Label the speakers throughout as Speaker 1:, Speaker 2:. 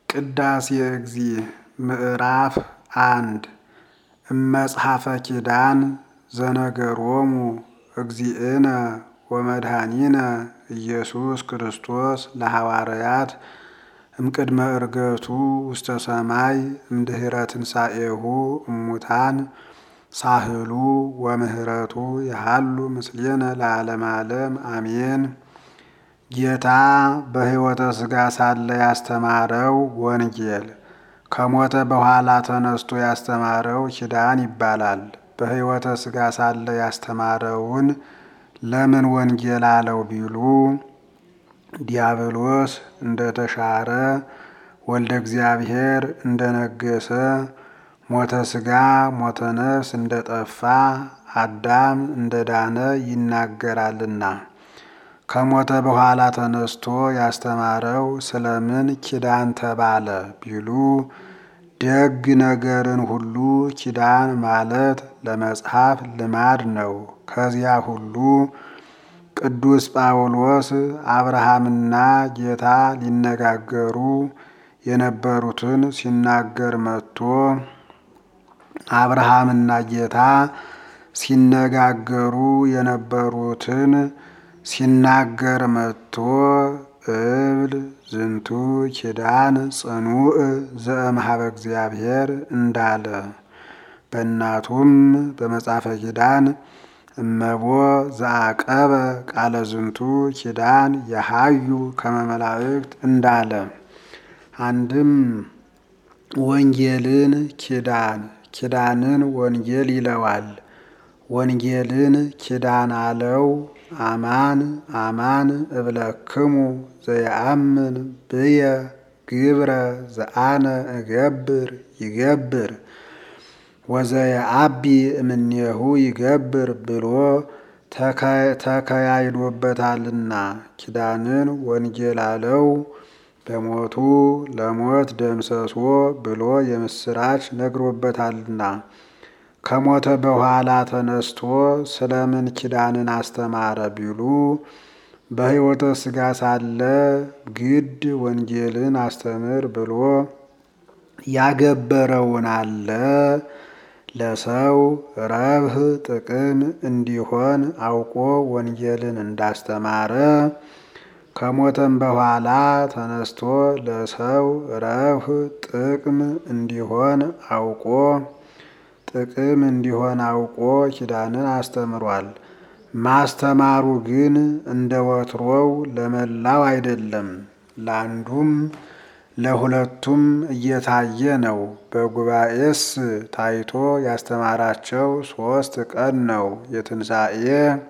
Speaker 1: ቅዳሴ እግዚእ ምዕራፍ አንድ እመጽሐፈ ኪዳን ዘነገሮሙ እግዚእነ ወመድኃኒነ ኢየሱስ ክርስቶስ ለሐዋርያት እምቅድመ ዕርገቱ ውስተ ሰማይ እምድኅረ ትንሣኤሁ እሙታን ሳህሉ ወምህረቱ ያሃሉ ምስሌነ ለዓለመ ዓለም አሜን። ጌታ በሕይወተ ሥጋ ሳለ ያስተማረው ወንጌል ከሞተ በኋላ ተነስቶ ያስተማረው ኪዳን ይባላል። በሕይወተ ሥጋ ሳለ ያስተማረውን ለምን ወንጌል አለው ቢሉ ዲያብሎስ እንደተሻረ ወልደ እግዚአብሔር እንደነገሰ ሞተ ሥጋ ሞተ ነፍስ እንደጠፋ አዳም እንደዳነ ይናገራልና ከሞተ በኋላ ተነስቶ ያስተማረው ስለምን ኪዳን ተባለ ቢሉ ደግ ነገርን ሁሉ ኪዳን ማለት ለመጽሐፍ ልማድ ነው። ከዚያ ሁሉ ቅዱስ ጳውሎስ አብርሃምና ጌታ ሊነጋገሩ የነበሩትን ሲናገር መጥቶ አብርሃምና ጌታ ሲነጋገሩ የነበሩትን ሲናገር መጥቶ እብል ዝንቱ ኪዳን ጽኑዕ ዘእምኀበ እግዚአብሔር እንዳለ በእናቱም በመጽሐፈ ኪዳን እመቦ ዘአቀበ ቃለ ዝንቱ ኪዳን የሃዩ ከመ መላእክት እንዳለ አንድም ወንጌልን ኪዳን ኪዳንን ወንጌል ይለዋል። ወንጌልን ኪዳን አለው። አማን አማን እብለክሙ ዘየአምን ብየ ግብረ ዘአነ እገብር ይገብር ወዘየአቢ እምኔሁ ይገብር ብሎ ተከያይዶበታልና ኪዳንን ወንጌል አለው። በሞቱ ለሞት ደምሰሶ ብሎ የምስራች ነግሮበታልና ከሞተ በኋላ ተነስቶ ስለምን ኪዳንን አስተማረ ቢሉ በሕይወተ ሥጋ ሳለ ግድ ወንጌልን አስተምር ብሎ ያገበረውን አለ ለሰው ረብህ ጥቅም እንዲሆን አውቆ ወንጌልን እንዳስተማረ ከሞተም በኋላ ተነስቶ ለሰው ረብህ ጥቅም እንዲሆን አውቆ ጥቅም እንዲሆን አውቆ ኪዳንን አስተምሯል። ማስተማሩ ግን እንደ ወትሮው ለመላው አይደለም፣ ለአንዱም ለሁለቱም እየታየ ነው። በጉባኤስ ታይቶ ያስተማራቸው ሦስት ቀን ነው። የትንሣኤ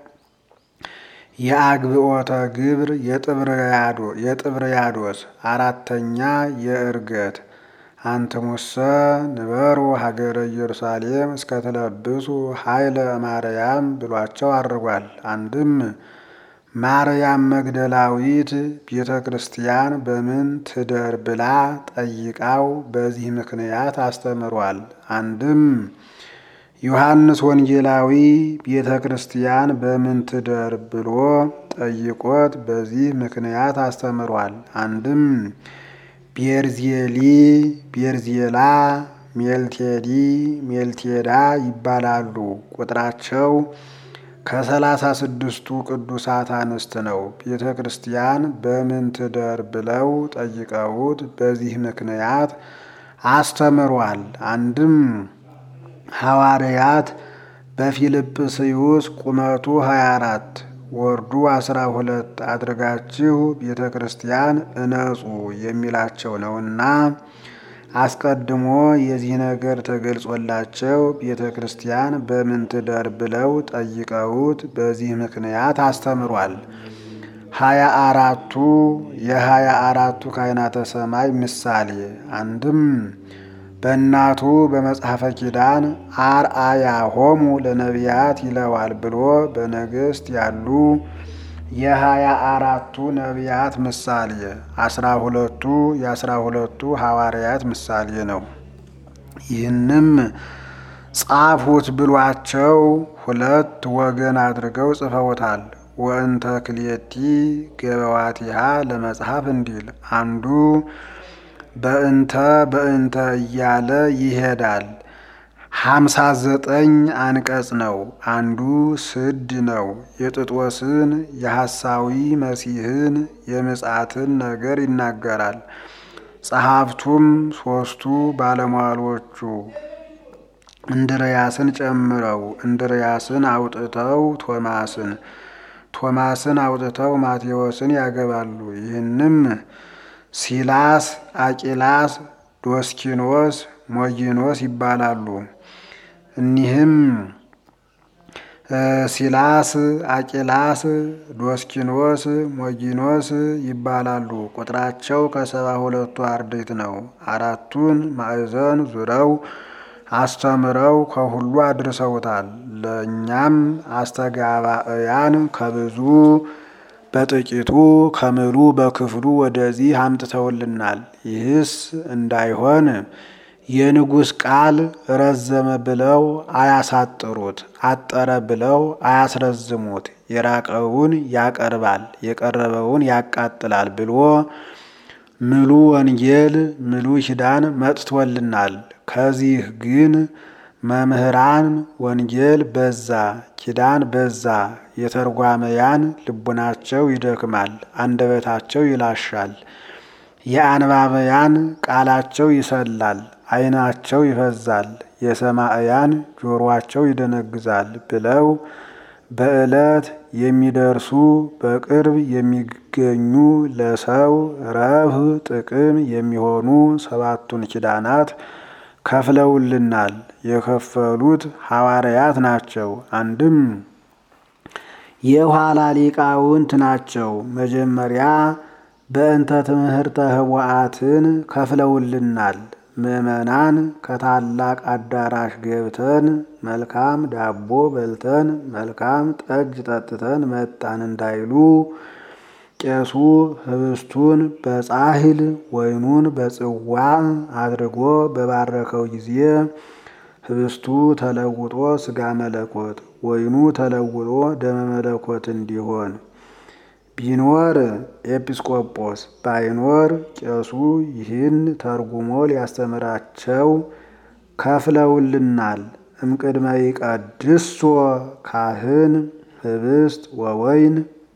Speaker 1: የአግብኦተ ግብር የጥብርያዶስ አራተኛ የዕርገት አንትሙሰ ንበሩ ሀገረ ኢየሩሳሌም እስከትለብሱ ኃይለ ማርያም ብሏቸው አድርጓል። አንድም ማርያም መግደላዊት ቤተ ክርስቲያን በምን ትደር ብላ ጠይቃው በዚህ ምክንያት አስተምሯል። አንድም ዮሐንስ ወንጌላዊ ቤተ ክርስቲያን በምን ትደር ብሎ ጠይቆት በዚህ ምክንያት አስተምሯል። አንድም ቤርዜሊ፣ ቤርዜላ፣ ሜልቴዲ፣ ሜልቴዳ ይባላሉ። ቁጥራቸው ከሰላሳ ስድስቱ ቅዱሳት አንስት ነው። ቤተ ክርስቲያን በምን ትደር ብለው ጠይቀውት በዚህ ምክንያት አስተምሯል። አንድም ሐዋርያት በፊልጵስዩስ ቁመቱ 24 ወርዱ 12 አድርጋችሁ ቤተ ክርስቲያን እነጹ የሚላቸው ነውና አስቀድሞ የዚህ ነገር ተገልጾላቸው ቤተ ክርስቲያን በምን ትደር ብለው ጠይቀውት በዚህ ምክንያት አስተምሯል። ሀያ አራቱ የሀያ አራቱ ካህናተ ሰማይ ምሳሌ አንድም በእናቱ በመጽሐፈ ኪዳን አርአያ ሆሙ ለነቢያት ይለዋል ብሎ በነገሥት ያሉ የሀያ አራቱ ነቢያት ምሳሌ አስራ ሁለቱ የአስራ ሁለቱ ሐዋርያት ምሳሌ ነው። ይህንም ጻፉት ብሏቸው ሁለት ወገን አድርገው ጽፈውታል። ወእንተ ክልኤቲ ገበዋቲሃ ለመጽሐፍ እንዲል አንዱ በእንተ በእንተ እያለ ይሄዳል። ሀምሳ ዘጠኝ አንቀጽ ነው። አንዱ ስድ ነው። የጥጦስን የሐሳዊ መሲህን የምጽአትን ነገር ይናገራል። ጸሐፍቱም ሦስቱ ባለሟሎቹ እንድርያስን ጨምረው እንድርያስን አውጥተው ቶማስን ቶማስን አውጥተው ማቴዎስን ያገባሉ። ይህንም ሲላስ፣ አቂላስ፣ ዶስኪኖስ፣ ሞጊኖስ ይባላሉ። እኒህም ሲላስ፣ አቂላስ፣ ዶስኪኖስ፣ ሞጊኖስ ይባላሉ። ቁጥራቸው ከሰባ ሁለቱ አርድእት ነው። አራቱን ማዕዘን ዙረው አስተምረው ከሁሉ አድርሰውታል። ለእኛም አስተጋባእያን ከብዙ በጥቂቱ ከምሉ በክፍሉ ወደዚህ አምጥተውልናል። ይህስ እንዳይሆን የንጉሥ ቃል ረዘመ ብለው አያሳጥሩት፣ አጠረ ብለው አያስረዝሙት። የራቀውን ያቀርባል፣ የቀረበውን ያቃጥላል ብሎ ምሉ ወንጌል ምሉ ኪዳን መጥቶልናል። ከዚህ ግን መምህራን ወንጌል በዛ፣ ኪዳን በዛ። የተርጓመያን ልቡናቸው ይደክማል፣ አንደበታቸው ይላሻል። የአንባበያን ቃላቸው ይሰላል፣ ዓይናቸው ይፈዛል። የሰማዕያን ጆሮአቸው ይደነግዛል ብለው በዕለት የሚደርሱ በቅርብ የሚገኙ ለሰው ረብህ ጥቅም የሚሆኑ ሰባቱን ኪዳናት ከፍለውልናል። የከፈሉት ሐዋርያት ናቸው። አንድም የኋላ ሊቃውንት ናቸው። መጀመሪያ በእንተ ትምህርተ ኅቡዓትን ከፍለውልናል። ምዕመናን ከታላቅ አዳራሽ ገብተን መልካም ዳቦ በልተን መልካም ጠጅ ጠጥተን መጣን እንዳይሉ ቄሱ ኅብስቱን በጻሕል ወይኑን በጽዋ አድርጎ በባረከው ጊዜ ኅብስቱ ተለውጦ ሥጋ መለኮት፣ ወይኑ ተለውጦ ደመ መለኮት እንዲሆን ቢኖር ኤጲስቆጶስ ባይኖር ቄሱ ይህን ተርጉሞ ሊያስተምራቸው ከፍለውልናል። እምቅድመ ይቀድሶ ካህን ኅብስት ወወይን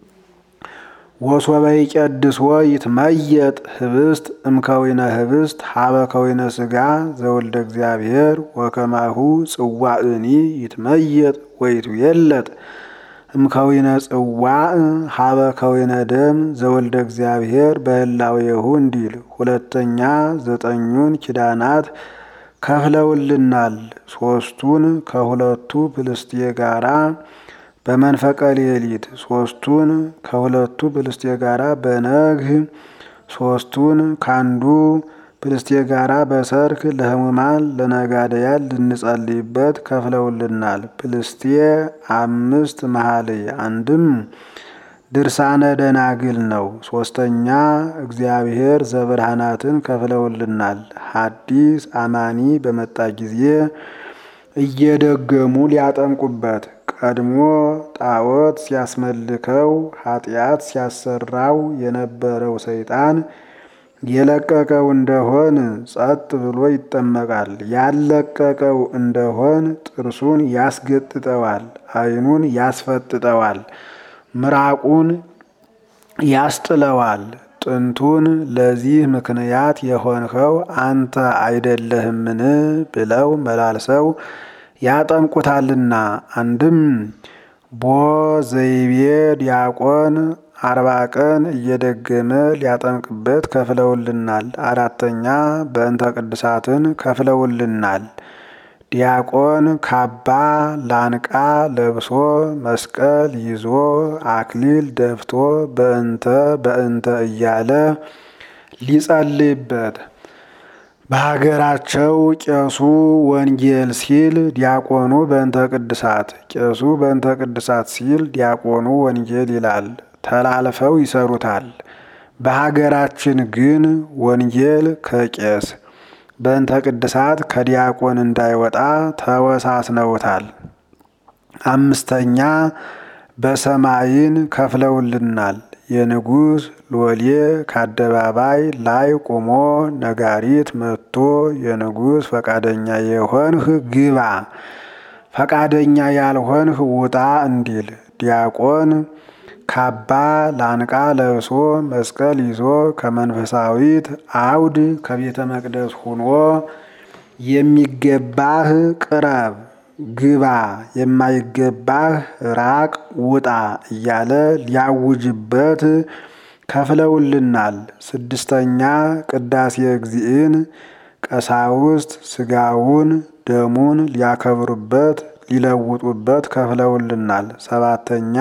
Speaker 1: ወሶበ ይቀድስዎ ይትመየጥ ኅብስት እምከዊነ ኅብስት ሀበ ከዊነ ሥጋ ዘወልደ እግዚአብሔር ወከማሁ ጽዋእኒ ይትመየጥ ወይትዌለጥ እምከዊነ ጽዋዕ ሀበ ከዊነ ደም ዘወልደ እግዚአብሔር በህላዌሁ እንዲል ሁለተኛ ዘጠኙን ኪዳናት ከፍለውልናል። ሶስቱን ከሁለቱ ፕልስጤ ጋራ በመንፈቀ ሌሊት፣ ሶስቱን ከሁለቱ ፕልስጤ ጋራ በነግህ፣ ሶስቱን ካንዱ ፕልስጤ ጋራ በሰርክ ለሕሙማን ለነጋደያን ልንጸልይበት ከፍለውልናል። ፕልስጤ አምስት መኃልይ አንድም ድርሳነ ደናግል ነው። ሶስተኛ እግዚአብሔር ዘብርሃናትን ከፍለውልናል። ሐዲስ አማኒ በመጣ ጊዜ እየደገሙ ሊያጠምቁበት ቀድሞ ጣዖት ሲያስመልከው ኃጢአት ሲያሰራው የነበረው ሰይጣን የለቀቀው እንደሆን ጸጥ ብሎ ይጠመቃል። ያለቀቀው እንደሆን ጥርሱን ያስገጥጠዋል፣ ዓይኑን ያስፈጥጠዋል፣ ምራቁን ያስጥለዋል። ጥንቱን ለዚህ ምክንያት የሆንኸው አንተ አይደለህምን? ብለው መላልሰው ያጠምቁታልና። አንድም ቦ ዘይቤ ዲያቆን አርባ ቀን እየደገመ ሊያጠምቅበት ከፍለውልናል። አራተኛ በእንተ ቅድሳትን ከፍለውልናል። ዲያቆን ካባ ላንቃ ለብሶ መስቀል ይዞ አክሊል ደፍቶ በእንተ በእንተ እያለ ሊጸልይበት በሀገራቸው ቄሱ ወንጌል ሲል ዲያቆኑ በእንተ ቅድሳት፣ ቄሱ በእንተ ቅድሳት ሲል ዲያቆኑ ወንጌል ይላል። ተላልፈው ይሰሩታል። በሀገራችን ግን ወንጌል ከቄስ በእንተ ቅድሳት ከዲያቆን እንዳይወጣ ተወሳስነውታል። አምስተኛ በሰማይን ከፍለውልናል። የንጉሥ ሎሌ ከአደባባይ ላይ ቆሞ ነጋሪት መጥቶ የንጉሥ ፈቃደኛ የሆንህ ግባ፣ ፈቃደኛ ያልሆንህ ውጣ እንዲል ዲያቆን ካባ ላንቃ ለብሶ መስቀል ይዞ ከመንፈሳዊት አውድ ከቤተ መቅደስ ሁኖ የሚገባህ ቅረብ ግባ፣ የማይገባህ ራቅ ውጣ እያለ ሊያውጅበት ከፍለውልናል። ስድስተኛ ቅዳሴ እግዚእን ቀሳውስት ስጋውን ደሙን ሊያከብሩበት ሊለውጡበት ከፍለውልናል። ሰባተኛ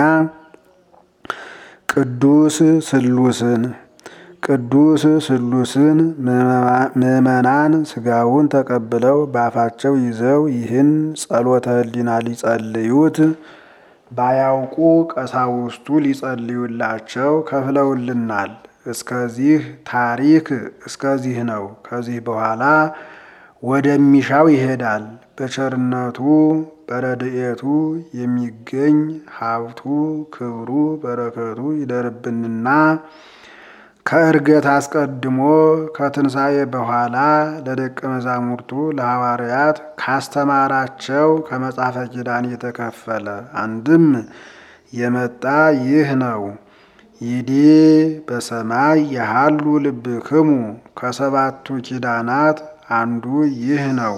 Speaker 1: ቅዱስ ስሉስን ቅዱስ ስሉስን ምዕመናን ስጋውን ተቀብለው በአፋቸው ይዘው ይህን ጸሎተ ሕሊና ሊጸልዩት ባያውቁ ቀሳውስቱ ሊጸልዩላቸው ከፍለውልናል። እስከዚህ ታሪክ እስከዚህ ነው። ከዚህ በኋላ ወደሚሻው ይሄዳል። በቸርነቱ በረድኤቱ የሚገኝ ሀብቱ ክብሩ በረከቱ ይደርብንና ከእርገት አስቀድሞ ከትንሣኤ በኋላ ለደቀ መዛሙርቱ ለሐዋርያት ካስተማራቸው ከመጽሐፈ ኪዳን የተከፈለ አንድም የመጣ ይህ ነው። ይዴ በሰማይ የሃሉ ልብክሙ ከሰባቱ ኪዳናት አንዱ ይህ ነው።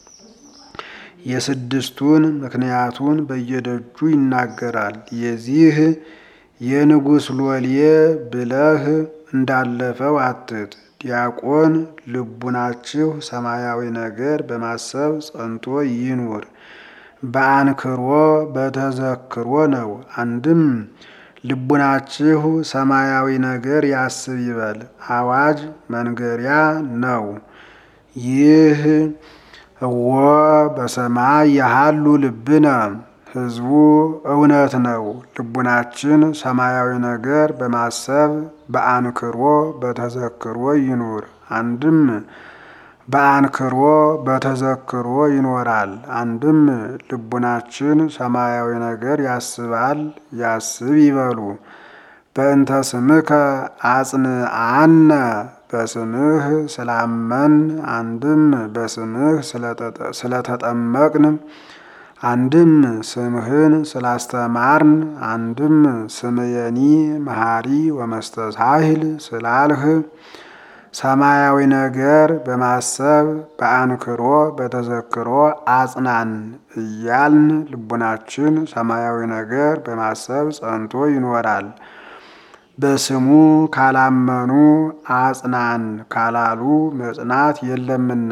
Speaker 1: የስድስቱን ምክንያቱን በየደጁ ይናገራል። የዚህ የንጉሥ ሎሌ ብለህ እንዳለፈው አትት። ዲያቆን ልቡናችሁ ሰማያዊ ነገር በማሰብ ጸንቶ ይኑር። በአንክሮ በተዘክሮ ነው። አንድም ልቡናችሁ ሰማያዊ ነገር ያስብ ይበል። አዋጅ መንገሪያ ነው። ይህ እወ በሰማይ ያሃሉ ልብነ ሕዝቡ እውነት ነው። ልቡናችን ሰማያዊ ነገር በማሰብ በአንክሮ በተዘክሮ ይኑር። አንድም በአንክሮ በተዘክሮ ይኖራል። አንድም ልቡናችን ሰማያዊ ነገር ያስባል ያስብ ይበሉ። በእንተ ስምከ አጽንአነ በስምህ ስላመን አንድም በስምህ ስለተጠመቅን አንድም ስምህን ስላስተማርን አንድም ስምየኒ መሐሪ ወመስተሳሂል ስላልህ ሰማያዊ ነገር በማሰብ በአንክሮ በተዘክሮ አጽናን እያልን ልቡናችን ሰማያዊ ነገር በማሰብ ጸንቶ ይኖራል። በስሙ ካላመኑ አጽናን ካላሉ መጽናት የለምና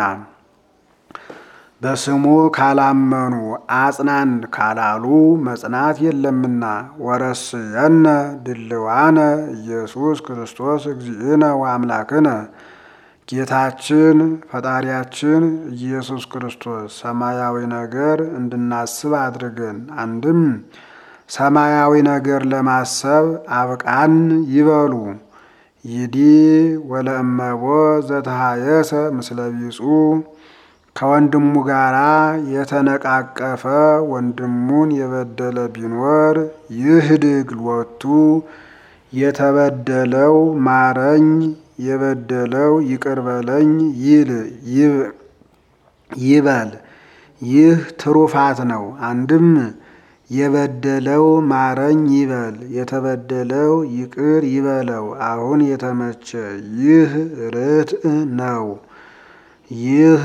Speaker 1: በስሙ ካላመኑ አጽናን ካላሉ መጽናት የለምና። ወረስየነ ድልዋነ ኢየሱስ ክርስቶስ እግዚእነ ወአምላክነ ጌታችን ፈጣሪያችን ኢየሱስ ክርስቶስ ሰማያዊ ነገር እንድናስብ አድርገን አንድም ሰማያዊ ነገር ለማሰብ አብቃን ይበሉ። ይዲ ወለእመቦ ዘተሃየሰ ምስለ ቢጹ ከወንድሙ ጋር የተነቃቀፈ ወንድሙን የበደለ ቢኖር ይህድግ ሎቱ የተበደለው ማረኝ፣ የበደለው ይቅር በለኝ ይል ይበል። ይህ ትሩፋት ነው። አንድም የበደለው ማረኝ ይበል፣ የተበደለው ይቅር ይበለው። አሁን የተመቸ ይህ ርትዕ ነው። ይህ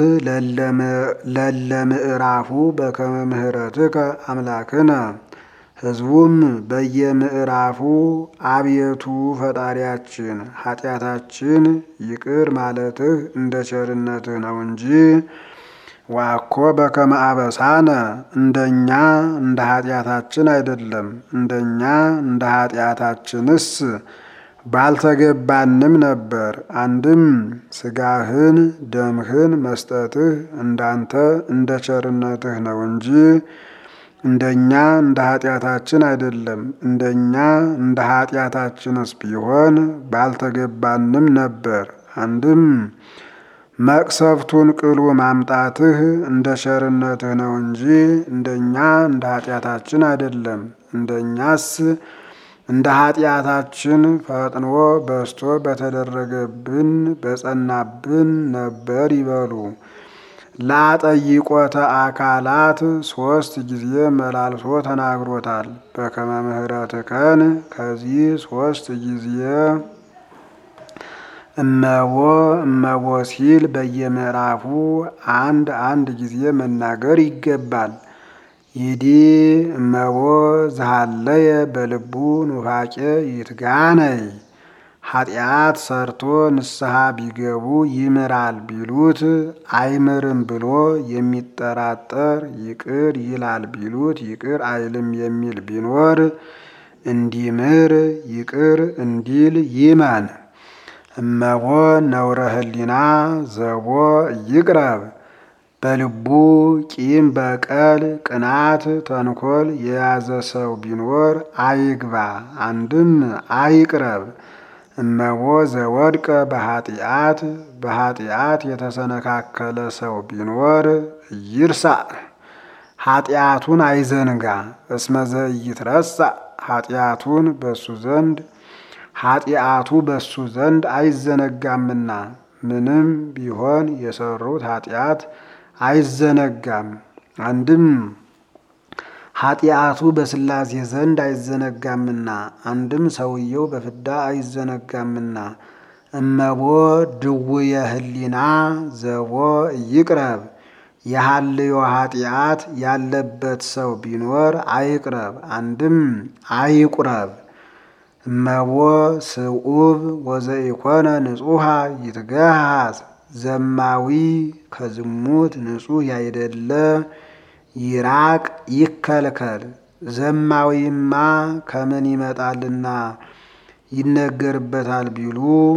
Speaker 1: ለለምዕራፉ በከመ ምሕረትከ አምላክነ ሕዝቡም በየምዕራፉ አቤቱ ፈጣሪያችን ኃጢአታችን ይቅር ማለትህ እንደ ቸርነትህ ነው እንጂ ዋኮ በከመ አበሳነ እንደኛ እንደ ኃጢአታችን አይደለም። እንደኛ እንደ ኃጢአታችንስ ባልተገባንም ነበር። አንድም ስጋህን ደምህን መስጠትህ እንዳንተ እንደ ቸርነትህ ነው እንጂ እንደኛ እንደ ኃጢአታችን አይደለም። እንደኛ እንደ ኃጢአታችንስ ቢሆን ባልተገባንም ነበር። አንድም መቅሰፍቱን ቅሉ ማምጣትህ እንደ ቸርነትህ ነው እንጂ እንደኛ እንደ ኃጢአታችን አይደለም። እንደኛስ እንደ ኃጢአታችን ፈጥኖ በስቶ በተደረገብን በጸናብን ነበር ይበሉ። ላጠይቆተ አካላት ሶስት ጊዜ መላልሶ ተናግሮታል። በከመ ምሕረትከን ከዚህ ሶስት ጊዜ እመቦ እመቦ ሲል በየምዕራፉ አንድ አንድ ጊዜ መናገር ይገባል። ይዲ እመቦ ዝሃለየ በልቡ ኑፋቄ ይትጋነይ ኃጢአት ሰርቶ ንስሐ ቢገቡ ይምራል ቢሉት አይምርም ብሎ የሚጠራጠር ይቅር ይላል ቢሉት ይቅር አይልም የሚል ቢኖር እንዲምር ይቅር እንዲል ይመን። እመቦ ነውረ ህሊና ዘቦ ይቅረብ በልቡ ቂም በቀል ቅናት ተንኮል የያዘ ሰው ቢኖር አይግባ አንድም አይቅረብ። እመቦ ዘወድቀ በኃጢአት በኃጢአት የተሰነካከለ ሰው ቢኖር ይርሳ ኃጢአቱን አይዘንጋ። እስመ ዘኢይትረሳ ኃጢአቱን በሱ ዘንድ ኃጢአቱ በሱ ዘንድ አይዘነጋምና ምንም ቢሆን የሰሩት ኃጢአት አይዘነጋም። አንድም ኃጢአቱ በስላሴ ዘንድ አይዘነጋምና አንድም ሰውየው በፍዳ አይዘነጋምና። እመቦ ድውየ ህሊና ዘቦ ይቅረብ የሃልዮ ኃጢአት ያለበት ሰው ቢኖር አይቅረብ አንድም አይቁረብ። እመቦ ስዑብ ወዘኢኮነ ንጹሐ ይትገሃዝ ዘማዊ ከዝሙት ንጹሕ ያይደለ ይራቅ ይከልከል። ዘማዊማ ከምን ይመጣልና ይነገርበታል ቢሉ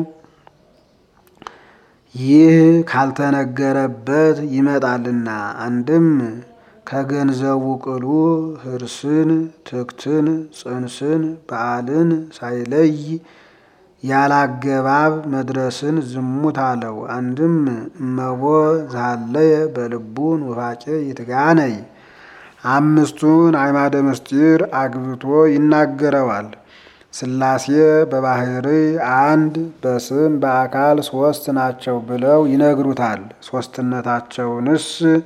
Speaker 1: ይህ ካልተነገረበት ይመጣልና። አንድም ከገንዘቡ ቅሉ ህርስን፣ ትክትን፣ ጽንስን፣ በዓልን ሳይለይ ያላገባብ መድረስን ዝሙት አለው። አንድም እመቦ ዛለየ በልቡ ኑፋቄ ይትጋነይ አምስቱን አዕማደ ምስጢር አግብቶ ይናገረዋል። ሥላሴ በባህሪ አንድ በስም በአካል ሶስት ናቸው ብለው ይነግሩታል። ሶስትነታቸውንስ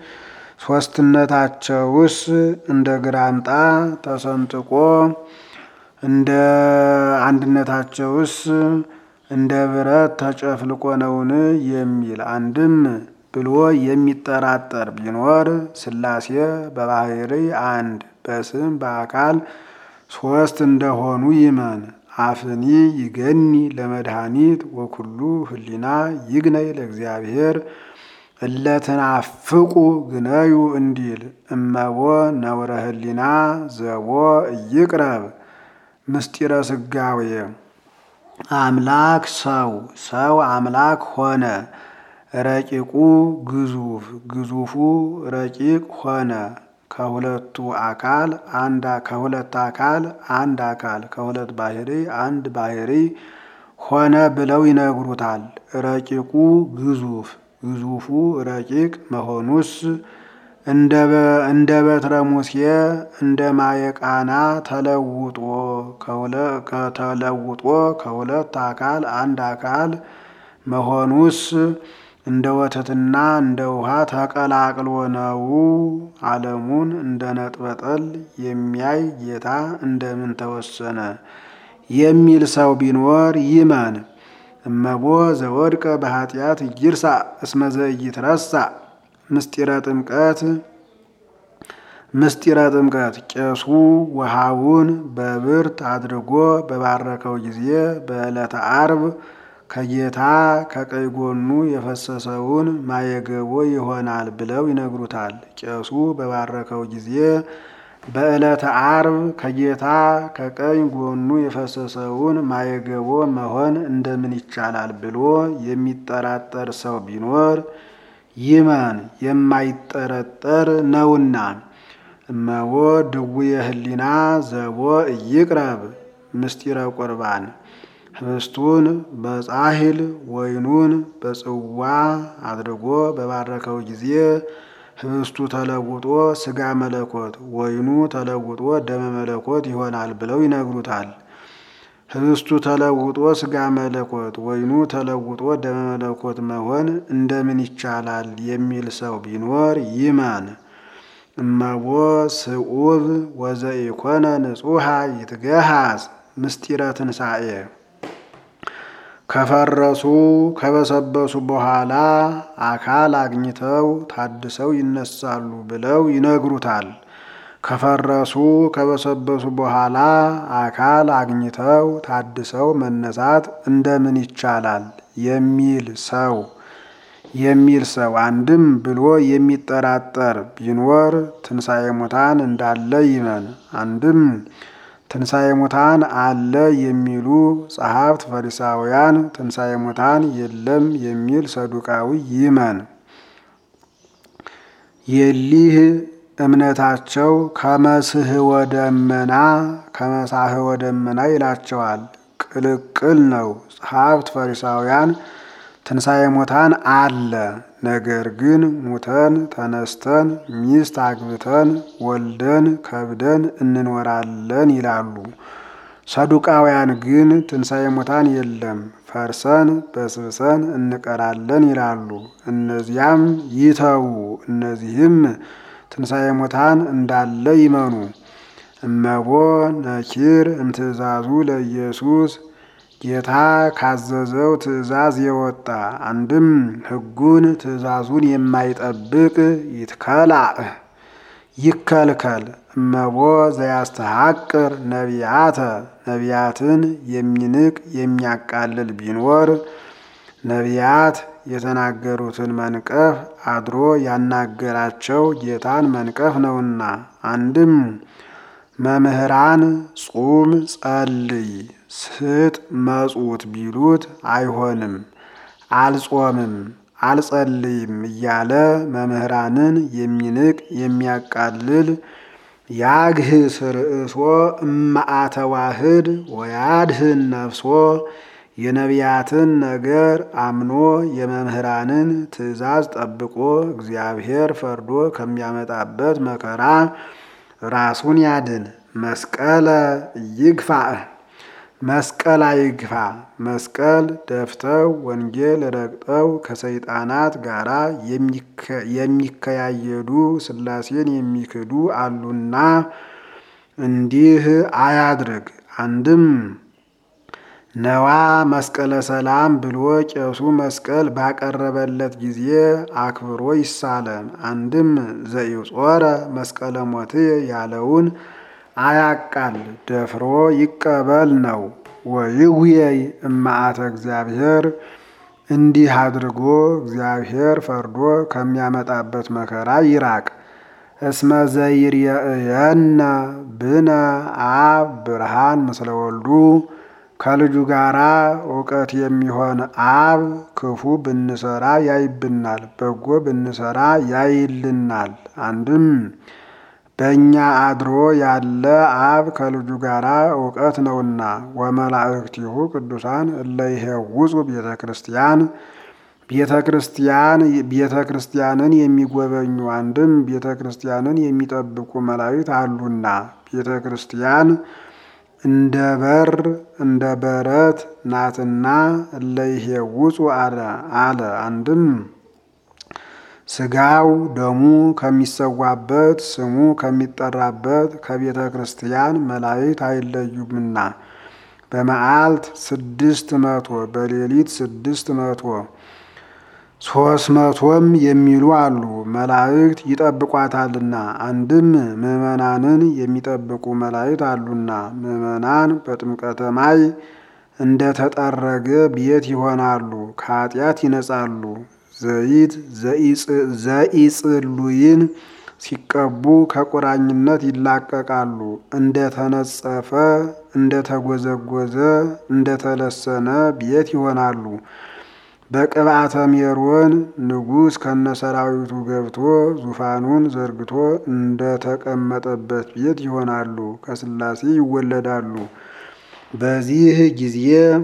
Speaker 1: ሶስትነታቸውስ እንደ ግራምጣ ተሰንጥቆ እንደ አንድነታቸውስ እንደ ብረት ተጨፍልቆ ነውን የሚል አንድም ብሎ የሚጠራጠር ቢኖር ሥላሴ በባህሪ አንድ በስም በአካል ሶስት እንደሆኑ ይመን። አፍኒ ይገኒ ለመድኃኒት ወኩሉ ህሊና ይግነይ ለእግዚአብሔር እለትናፍቁ ግነዩ እንዲል እመቦ ነውረ ህሊና ዘቦ ይቅረብ ምስጢረ ስጋዌ አምላክ ሰው ሰው አምላክ ሆነ። ረቂቁ ግዙፍ ግዙፉ ረቂቅ ሆነ። ከሁለቱ አካል አንድ ከሁለት አካል አንድ አካል ከሁለት ባህሪ አንድ ባህሪ ሆነ ብለው ይነግሩታል። ረቂቁ ግዙፍ ግዙፉ ረቂቅ መሆኑስ እንደ በትረ ሙሴ እንደ ማየቃና ተለውጦ ተለውጦ ከሁለት አካል አንድ አካል መሆኑስ እንደ ወተትና እንደ ውሃ ተቀላቅሎ ነው። ዓለሙን እንደ ነጥበጠል የሚያይ ጌታ እንደምን ተወሰነ የሚል ሰው ቢኖር ይመን። እመቦ ዘወድቀ በኃጢአት ይርሳ እስመ ዘኢይትረሳ ምስጢረ ጥምቀት ምስጢረ ጥምቀት ቄሱ ውሃውን በብርት አድርጎ በባረከው ጊዜ በዕለተ አርብ ከጌታ ከቀኝ ጎኑ የፈሰሰውን ማየገቦ ይሆናል ብለው ይነግሩታል። ቄሱ በባረከው ጊዜ በዕለተ አርብ ከጌታ ከቀኝ ጎኑ የፈሰሰውን ማየገቦ መሆን እንደምን ይቻላል ብሎ የሚጠራጠር ሰው ቢኖር ይመን፣ የማይጠረጠር ነውና። እመቦ ድውየ ህሊና ዘቦ ይቅረብ ምስጢረ ቁርባን ህብስቱን በጻሕል ወይኑን በጽዋ አድርጎ በባረከው ጊዜ ህብስቱ ተለውጦ ስጋ መለኮት ወይኑ ተለውጦ ደመ መለኮት ይሆናል ብለው ይነግሩታል። ህብስቱ ተለውጦ ስጋ መለኮት፣ ወይኑ ተለውጦ ደመ መለኮት መሆን እንደምን ይቻላል የሚል ሰው ቢኖር ይመን። እመቦ ስዑብ ወዘኢኮነ ንጹሐ ይትገሃዝ ምስጢረ ትንሣኤ ከፈረሱ ከበሰበሱ በኋላ አካል አግኝተው ታድሰው ይነሳሉ ብለው ይነግሩታል። ከፈረሱ ከበሰበሱ በኋላ አካል አግኝተው ታድሰው መነሳት እንደምን ይቻላል የሚል ሰው የሚል ሰው አንድም ብሎ የሚጠራጠር ቢኖር ትንሣኤ ሙታን እንዳለ ይመን። አንድም ትንሣኤ ሙታን አለ የሚሉ ጸሐፍት ፈሪሳውያን ትንሣኤ ሙታን የለም የሚል ሰዱቃዊ ይመን። የሊህ እምነታቸው ከመስህወ ደመና ከመሳህወ ደመና ይላቸዋል። ቅልቅል ነው። ጸሐፍት ፈሪሳውያን ትንሣኤ ሙታን አለ፣ ነገር ግን ሙተን ተነስተን ሚስት አግብተን ወልደን ከብደን እንኖራለን ይላሉ። ሰዱቃውያን ግን ትንሣኤ ሙታን የለም፣ ፈርሰን በስብሰን እንቀራለን ይላሉ። እነዚያም ይተዉ፣ እነዚህም ትንሣኤ ሙታን እንዳለ ይመኑ። እመቦ ነኪር እምትእዛዙ ለኢየሱስ ጌታ ካዘዘው ትእዛዝ የወጣ አንድም ሕጉን ትእዛዙን የማይጠብቅ ይትከላእ ይከልከል። እመቦ ዘያስተሐቅር ነቢያተ ነቢያትን የሚንቅ የሚያቃልል ቢኖር ነቢያት የተናገሩትን መንቀፍ አድሮ ያናገራቸው ጌታን መንቀፍ ነውና። አንድም መምህራን ጹም ጸልይ ስጥ መጹት ቢሉት አይሆንም፣ አልጾምም አልጸልይም እያለ መምህራንን የሚንቅ የሚያቃልል ያግህስ ርእሶ እማአተዋህድ ወያድህን ነፍሶ የነቢያትን ነገር አምኖ የመምህራንን ትእዛዝ ጠብቆ እግዚአብሔር ፈርዶ ከሚያመጣበት መከራ ራሱን ያድን። መስቀለ ይግፋእ መስቀል አይግፋ። መስቀል ደፍተው ወንጌል ረግጠው ከሰይጣናት ጋራ የሚከያየዱ ሥላሴን የሚክዱ አሉና እንዲህ አያድርግ። አንድም ነዋ መስቀለ ሰላም ብሎ ቄሱ መስቀል ባቀረበለት ጊዜ አክብሮ ይሳለም። አንድም ዘኢጾረ መስቀለ ሞትየ ያለውን አያቃል ደፍሮ ይቀበል ነው። ወይጉየይ እማአተ እግዚአብሔር እንዲህ አድርጎ እግዚአብሔር ፈርዶ ከሚያመጣበት መከራ ይራቅ። እስመ ዘይርየእየነ ብነ አብ ብርሃን ምስለ ወልዱ ከልጁ ጋራ እውቀት የሚሆን አብ ክፉ ብንሰራ ያይብናል፣ በጎ ብንሰራ ያይልናል። አንድም በእኛ አድሮ ያለ አብ ከልጁ ጋራ እውቀት ነውና። ወመላእክቲሁ ቅዱሳን እለ ይሄውፁ ቤተ ክርስቲያን ቤተ ክርስቲያን ቤተ ክርስቲያንን የሚጎበኙ አንድም ቤተ ክርስቲያንን የሚጠብቁ መላእክት አሉና ቤተ ክርስቲያን እንደ በር እንደ በረት ናትና እለ ይሄውፁ አለ አለ አንድም ስጋው ደሙ ከሚሰዋበት ስሙ ከሚጠራበት ከቤተ ክርስቲያን መላእክት አይለዩምና በመዓልት ስድስት መቶ በሌሊት ስድስት መቶ ሶስት መቶም የሚሉ አሉ። መላእክት ይጠብቋታልና አንድም ምዕመናንን የሚጠብቁ መላእክት አሉና ምዕመናን በጥምቀተ ማይ እንደ ተጠረገ ቤት ይሆናሉ፣ ከኃጢአት ይነጻሉ። ዘይት ዘኢጽሉይን ሲቀቡ ከቁራኝነት ይላቀቃሉ። እንደ ተነጸፈ እንደ ተጎዘጎዘ እንደ ተለሰነ ቤት ይሆናሉ። በቅብአተ ሜሮን ንጉሥ ከነሰራዊቱ ገብቶ ዙፋኑን ዘርግቶ እንደ ተቀመጠበት ቤት ይሆናሉ። ከሥላሴ ይወለዳሉ። በዚህ ጊዜ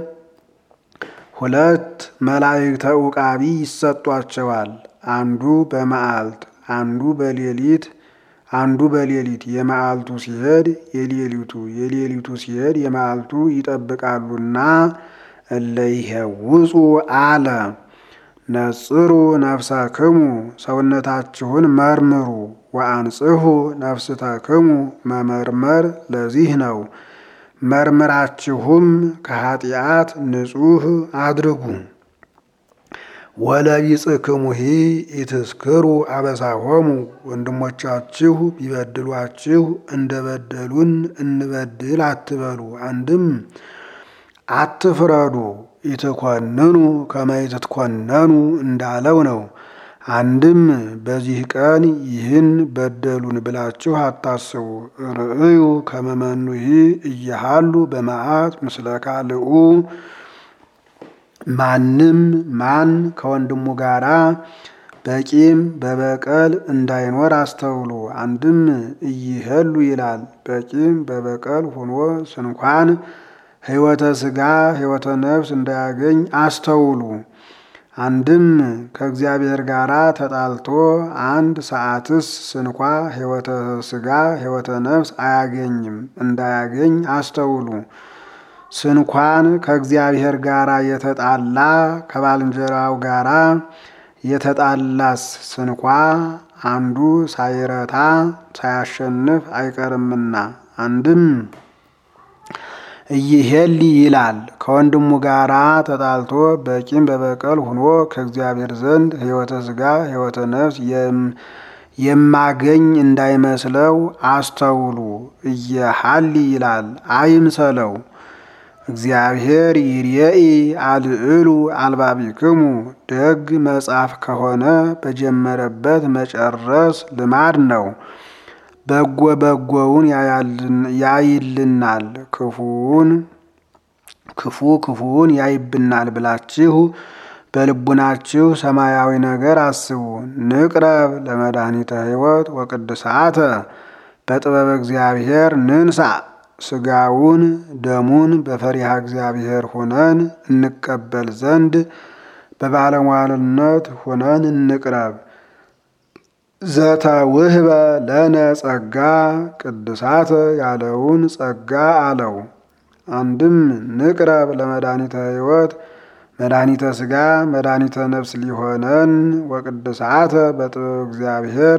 Speaker 1: ሁለት መላእክተ ዕቃቢ ይሰጧቸዋል። አንዱ በመዓልት አንዱ በሌሊት አንዱ በሌሊት የመዓልቱ ሲሄድ የሌሊቱ የሌሊቱ ሲሄድ የመዓልቱ ይጠብቃሉና እለይሄውፁ አለ። ነጽሩ ነፍሰክሙ ሰውነታችሁን መርምሩ፣ ወአንጽሑ ነፍስተክሙ መመርመር ለዚህ ነው። መርምራችሁም ከኃጢአት ንጹሕ አድርጉ። ወለቢጽክሙሂ ኢትስክሩ አበሳሆሙ ወንድሞቻችሁ ቢበድሏችሁ እንደበደሉን እንበድል አትበሉ። አንድም አትፍረዱ ኢትኮንኑ ከመ ኢትትኮነኑ እንዳለው ነው። አንድም በዚህ ቀን ይህን በደሉን ብላችሁ አታስቡ። ርእዩ ከመ መኑሂ እየሃሉ በመዓት ምስለ ካልኡ ማንም ማን ከወንድሙ ጋራ በቂም በበቀል እንዳይኖር አስተውሉ። አንድም እይሄሉ ይላል። በቂም በበቀል ሆኖ ስንኳን ሕይወተ ሥጋ ሕይወተ ነፍስ እንዳያገኝ አስተውሉ። አንድም ከእግዚአብሔር ጋር ተጣልቶ አንድ ሰዓትስ ስንኳ ሕይወተ ሥጋ ሕይወተ ነፍስ አያገኝም እንዳያገኝ አስተውሉ። ስንኳን ከእግዚአብሔር ጋር የተጣላ ከባልንጀራው ጋር የተጣላስ ስንኳ አንዱ ሳይረታ ሳያሸንፍ አይቀርምና አንድም እይሄሊ ይላል። ከወንድሙ ጋራ ተጣልቶ በቂም በበቀል ሆኖ ከእግዚአብሔር ዘንድ ሕይወተ ሥጋ ሕይወተ ነፍስ የማገኝ እንዳይመስለው አስተውሉ። እየሃሊ ይላል አይምሰለው። እግዚአብሔር ይርኤኢ አልዕሉ አልባቢክሙ ደግ መጽሐፍ ከሆነ በጀመረበት መጨረስ ልማድ ነው። በጎ በጎውን ያይልናል፣ ክፉውን ክፉ ክፉውን ያይብናል ብላችሁ በልቡናችሁ ሰማያዊ ነገር አስቡ። ንቅረብ ለመድኃኒተ ሕይወት ወቅድሳተ በጥበበ እግዚአብሔር ንንሳ ስጋውን ደሙን በፈሪሃ እግዚአብሔር ሆነን እንቀበል ዘንድ በባለሟልነት ሆነን እንቅረብ። ዘተውህበ ለነ ጸጋ ቅድሳተ ያለውን ጸጋ አለው። አንድም ንቅረብ ለመድኃኒተ ሕይወት መድኃኒተ ሥጋ መድኃኒተ ነፍስ ሊሆነን ወቅድሳተ በጥበብ እግዚአብሔር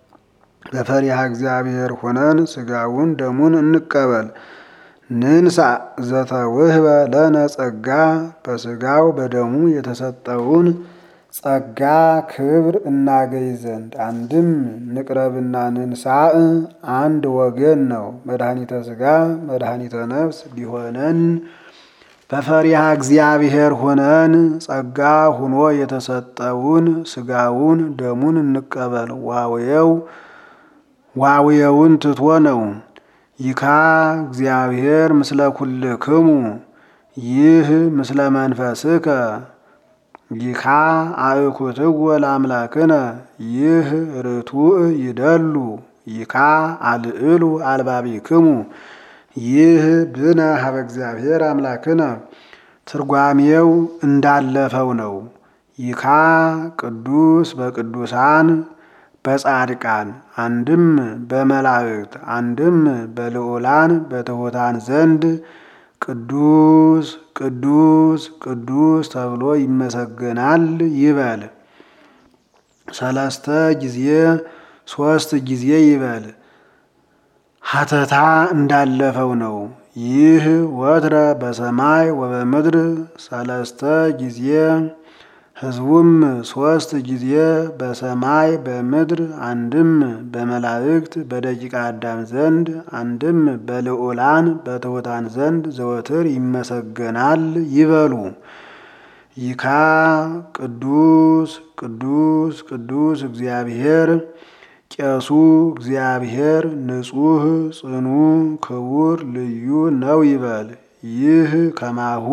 Speaker 1: በፈሪሃ እግዚአብሔር ሆነን ስጋውን ደሙን እንቀበል። ንንሳ ዘተውህበ ለነ ጸጋ በስጋው በደሙ የተሰጠውን ጸጋ ክብር እናገኝ ዘንድ አንድም ንቅረብና ንንሳእ አንድ ወገን ነው። መድኃኒተ ሥጋ መድኃኒተ ነፍስ ሊሆነን በፈሪሃ እግዚአብሔር ሆነን ጸጋ ሁኖ የተሰጠውን ስጋውን ደሙን እንቀበል። ዋውየው ዋውየውን ትቶ ነው። ይካ እግዚአብሔር ምስለ ኩልክሙ ይህ ምስለ መንፈስከ ይካ አእኩትዎ ለአምላክነ ይህ ርቱዕ ይደሉ ይካ አልዕሉ አልባቢክሙ ይህ ብነ ሀበ እግዚአብሔር አምላክነ ትርጓሜው እንዳለፈው ነው። ይካ ቅዱስ በቅዱሳን በጻድቃን አንድም በመላእክት አንድም በልዑላን በትሑታን ዘንድ ቅዱስ ቅዱስ ቅዱስ ተብሎ ይመሰገናል ይበል። ሰለስተ ጊዜ ሶስት ጊዜ ይበል። ሀተታ እንዳለፈው ነው። ይህ ወትረ በሰማይ ወበምድር ሰለስተ ጊዜ ሕዝቡም ሶስት ጊዜ በሰማይ በምድር አንድም በመላእክት በደቂቀ አዳም ዘንድ አንድም በልዑላን በትሑታን ዘንድ ዘወትር ይመሰገናል ይበሉ። ይካ ቅዱስ ቅዱስ ቅዱስ እግዚአብሔር ቄሱ እግዚአብሔር ንጹሕ ጽኑ ክቡር ልዩ ነው ይበል። ይህ ከማሁ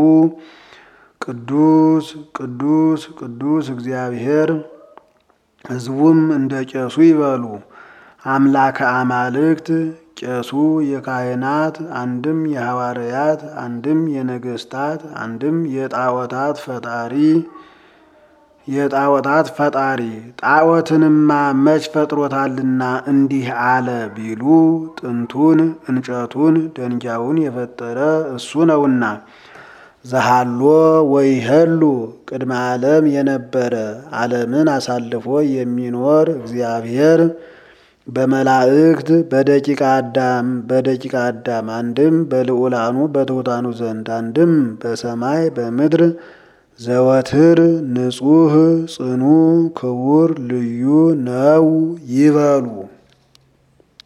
Speaker 1: ቅዱስ ቅዱስ ቅዱስ እግዚአብሔር ሕዝቡም እንደ ቄሱ ይበሉ። አምላከ አማልክት ቄሱ የካህናት አንድም የሐዋርያት አንድም የነገስታት አንድም የጣዖታት ፈጣሪ የጣዖታት ፈጣሪ ጣዖትንማ መች ፈጥሮታልና እንዲህ አለ ቢሉ ጥንቱን እንጨቱን ደንጊያውን የፈጠረ እሱ ነውና። ዘሃሎ ወይሄሉ ቅድመ ዓለም የነበረ ዓለምን አሳልፎ የሚኖር እግዚአብሔር በመላእክት በደቂቀ አዳም በደቂቀ አዳም አንድም በልዑላኑ በትሑታኑ ዘንድ አንድም በሰማይ በምድር ዘወትር ንጹሕ ጽኑ ክቡር ልዩ ነው ይበሉ።